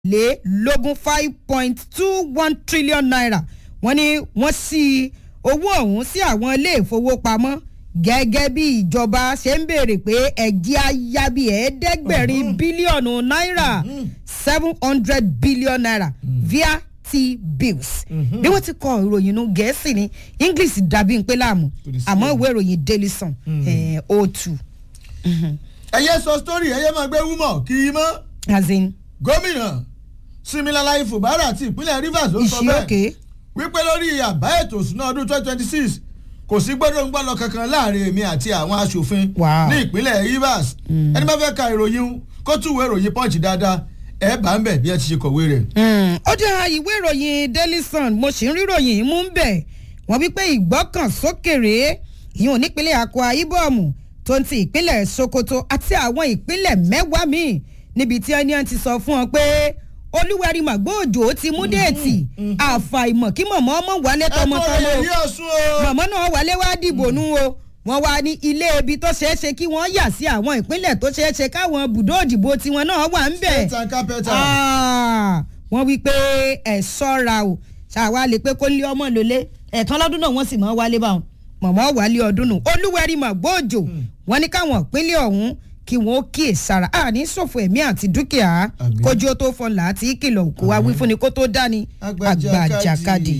lé lógún five point two one trillion naira wọ́n ní wọ́n sí owó ọ̀hún sí àwọn ilé ìfowópamọ́ gẹ́gẹ́ bí ìjọba ṣe ń béèrè pé ẹ̀jẹ̀ ayabi ẹ̀ẹ́dẹ́gbẹ̀rin bílíọ̀nù náírà seven hundred billion naira via t-bills bí wọ́n ti kọ ìròyìn nu gẹ̀ẹ́sì ní english dàbí ń pé láàmú àmọ́ ìwé ìròyìn daily sun o two. ẹyẹ sọ sítórì ẹyẹ máa gbé wúmọ kì í mọ as in gómìnà similalayi fubara àti ìpínlẹ̀ rivers ló sọ ìṣí òkè bẹ́ẹ̀ wípé lórí àbá ètò ìsúná ọdún twenty twenty six kò sí gbọ́dọ̀ ń gbọ́ lọ kankan láàrin èmi àti àwọn aṣòfin Wow. ní ìpínlẹ̀ rivers ẹni bá fẹ́ ka ìròyìn kó túwèé ìròyìn punch dáadáa ẹ bá ń bẹ̀ bí ẹ ti ṣe kọ̀wé rẹ̀. Mm, ó dá ìwé ìròyìn daily sun mo sì ń rí ìròyìn mú ń bẹ̀ wọ́n wí pé ìgbọ́kànsókèrè ìyún nípínlẹ̀ akwa ibom tó ń ti ìpínlẹ̀ sokoto àti àwọn ìpínlẹ̀ mẹ́wàá míì níbi tí ẹni ti sọ fún ọ pé olúwẹ̀rí màgbóòjò ti mú déètì àfàìmọ̀ kí mọ̀mọ́ ọmọ wálé ẹ kọ́ tọmọtọmọ rẹ̀ yí ọ̀sùn o. mọ̀mọ́ náà wálé wá dìbò nú o wọ́n wá ní ilé ibi tó ṣeé ṣe kí wọ́n yà sí àwọn ìpínlẹ̀ tó ṣeé ṣe káwọn bùdó òdìbò tiwọn náà wà ń bẹ̀ pẹ́tà kápẹ́tà. Ah, wọ́n wí pé ẹ̀ sọ́ra o ṣàwa lè pé kó lé ọmọ lólé ẹ̀kan lọ́dún náà wọ́n sì mọ́ wálé báwọn mọ̀mọ́ wálé ọdún nù olúwẹ̀rí màgbóòjò wọ́n ní káwọn ìpínlẹ̀ ọ̀hún kí wọ́n ó kíyè sára àní ṣòfò ẹ̀mí àti dúkìá Àmín. kójú ó tó fọlá àti ìkìlọ̀ kó wá wí fúnni kó tó dání àgbàjàkadì.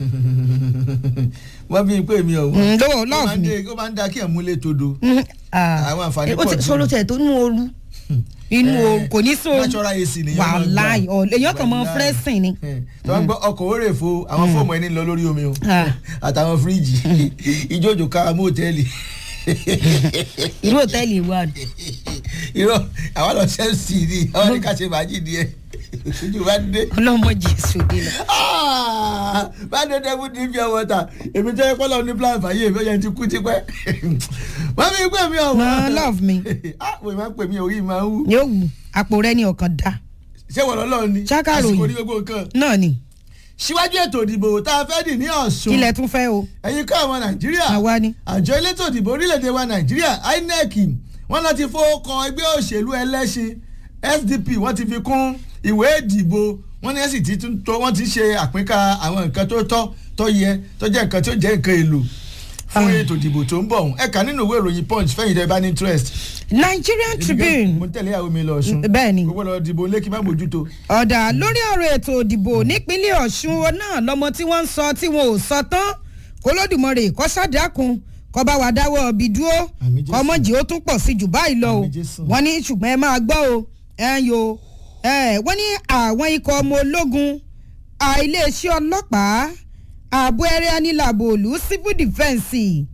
wọ́n fi pé mi ọ̀hún. Mm, lówó ó máa lọ́ọ̀fù ń ni. dé- ó máa ń da kí ẹ̀ múlé todo. Mhm, ah, Àwọn àǹfààní eh, ó ti pọ̀ jù. sọ̀rọ̀ tẹ̀ tó nú ooru inú Eh, ooru kò ní sóoru natural AC nìyẹn máa gbà. wàláì ọ̀ èèyàn kàn mọ́ Wàláì. fẹ́rẹ́sìn ni. Eh, tí wọ́n gbọ́ ọkọ̀ òórè fo àwọn fóòmù ẹni lọ lórí omi o Ah. àtàwọn fíríjì ìjójò ká mú òtẹ́ẹ̀lì irú òtẹ́ẹ̀lì wa ni. irọ́ àwọn lọ chelsea ni àwọn ní ká ṣe fàájì díẹ̀ ojú bá dé. ọlọ́mọ jésù dé lọ. Ah, bá dé dẹ́kun ní fi ọwọ́ ta èmi jẹ́ pọ́lọ́ ní plan fàyè èmi ọ̀yẹ́ ti kú tipẹ́ wọ́n fi pè mí ọ̀hún. No, love me. ah wọ́n máa ń pè mí orí máa ń wú yóò wù àpò rẹ ní ọkàn dá ṣé wọ́n lọ́lọ́ ni Ṣákàròyìn. àsìkò ní gbogbo nǹkan náà ni síwájú ètò ìdìbò tá a fẹ́ dì ní ọ̀ṣun kílẹ̀ tún fẹ́ o ẹ̀yin kọ́ àwọn nàìjíríà àwa ni. àjọ elétò ìdìbò orílẹ̀-èdè wa nàìjíríà inec wọ́n náà ti fowókan ẹgbẹ́ òṣèlú ẹlẹ́sìn sdp wọ́n ti fi kún ìwé ìdìbò wọ́n ní ẹ̀sìn tí tún tó wọ́n ti ṣe àpínká àwọn nǹkan tó tọ́ tó yẹ tó jẹ́ nǹkan tó jẹ́ nǹkan èlò fún Ah. ètò ìdìbò tó ń bọ̀ ọ̀hún ẹ̀ka nínú ìwé ìròyìn punch fẹ́yìn tẹ́ bá ní interest. nigerian mo tribune ń tẹ̀lé ìyàwó mi lọ ọ̀ṣun bẹ́ẹ̀ ni gbogbo lọ dìbò lẹ́kì má mójútó. ọ̀dà lórí ọ̀rọ̀ ètò òdìbò nípínlẹ̀ ọ̀ṣun o náà lọ́mọ tí wọ́n ń sọ tí wọn ò sọ tán kólódùmọ̀rẹ̀ kọ́sádàkùn kọba wà dáwọ́ ọbí dúró Àmín Jésù. kọmọjì ó tún pọ̀ sí jù báyìí lọ o Àmín Jésù. wọ́n ní ṣùgbọ́n ẹ máa gbọ́ o ẹ ń yo ẹ wọ́n ní àwọn ikọ̀ ọmọ ológun à, iléeṣẹ́ ọlọ́pàá ààbò ẹrẹ́ anílàbò òlú civil defence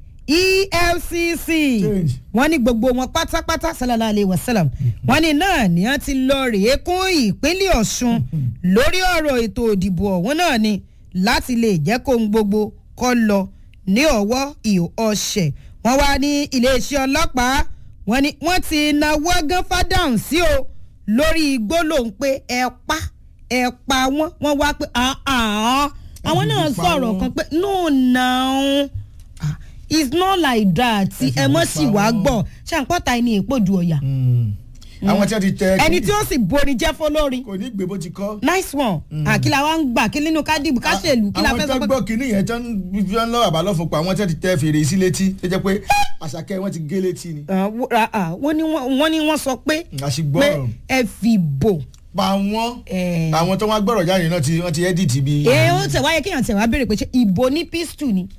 efcc Change. wọ́n ní gbogbo wọn pátápátá sálálà alẹ́ wàsálàm wọ́n ní náà ni wọ́n ti lọ rèé kún ìpínlẹ̀ ọ̀ṣun lórí ọ̀rọ̀ ètò òdìbò ọ̀hún náà ni láti lè jẹ́ kó ń gbogbo kọ́ lọ ní ọwọ́ ìhò ọ̀ṣẹ̀ wọ́n wá ní iléeṣẹ́ ọlọ́pàá wọ́n ní wọ́n ti náwó gán fádàhùn sí o lórí gbólóhùn pé ẹ pa ẹ pa wọ́n wọ́n wá pé àá àwọn náà Ẹ pa sọ̀rọ̀ wọ́n. kan pé no now ah, it's not like that Ẹ fi ẹ mọ̀ pa sí wàá wọ́n. gbọ́ ṣàǹpọ̀ta ẹni ìpòdù ọ̀yà àwọn tí wọ́n ti tẹ ẹni tí ó sì borí jẹ́ fọlọ́rin kò ní gbé bó ti kọ́. nice one àkìlà wa ń gbà kí nínú kádìbù káṣèlú kí la àwọn fẹ́ tó sọ pé gbọ́ kínní yẹn tó ń fi ọ́n lọ́wọ́ àbálọ́fọ̀ pa àwọn tó ti tẹ fèrè sí létí tó jẹ́ pé àṣàkẹ́ wọn ti gé létí ni. Ah, wo- ah, ah, wọ́n ní wọ́n wọ́n ní wọ́n sọ pé pé àṣìgbọ́rọ̀ ẹ fi bò pa wọ́n Eh. àwọn tó wá gbọ́rọ̀ jáde náà ti wọ́n ti edit bí. ẹ ó tẹ̀ wáyé kéèyàn tẹ̀ wá béèrè pé ṣé ìbò ní pistol ni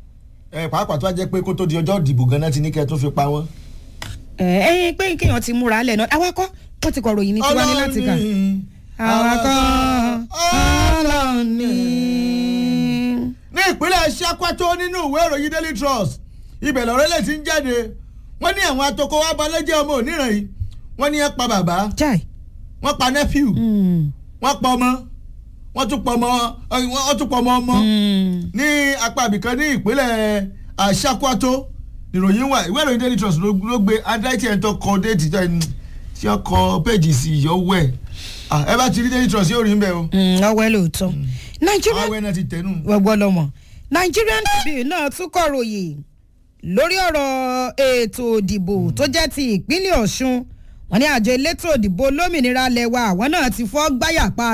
ẹ pàápàá tó wá jẹ́ pé kó tó di ọjọ́ ìdìbò gan-an ti ní kẹ́ tó fi pa wọ́n. ẹ ẹ pé kéèyàn ti múra lẹ̀ náà awakọ̀ wọ́n ti kọ̀ ròyìn ní tiwa ní láti kà awakọ̀ ọlọ́ọ̀ni. ní ìpínlẹ̀ Sokoto nínú ìwé ìròyìn Daily Trust ibẹ̀ lọ́rọ́ lè ti ń jáde wọ́n ní àwọn atoko wa balẹ̀jẹ́ ọmọ òníran yìí wọ́n ní ẹ pa bàbá jai wọ́n pa nephew Mm, wọ́n pa ọmọ wọ́n tún pa ọmọ wọ́n tún pa ọmọ ọmọ mm. ní apá ibìkan ní ìpínlẹ̀ ah, Sokoto ìròyìn wà ìwé ìròyìn Daily Trust ló ló gbé adáìtì ẹ̀ tó kọ déètì tó ẹni tí wọ́n kọ péjì sí ìyọ́wọ́ ẹ̀ ẹ bá ti rí Daily Trust yóò rí ń bẹ̀ o Mm, ọwẹ́ lóòótọ́ nàìjíríà àwọn ẹ̀ náà ti tẹ̀nù. gbogbo lọmọ nigerian tribune náà tún kọ̀ròyìn lórí ọ̀rọ̀ ètò òdìbò tó jẹ́ ti ìpínlẹ̀ ọ̀ṣun wọ́n ní àjọ elétò òdìbò olómìnira lẹ́wà àwọn náà ti fọ́ gbáyà pa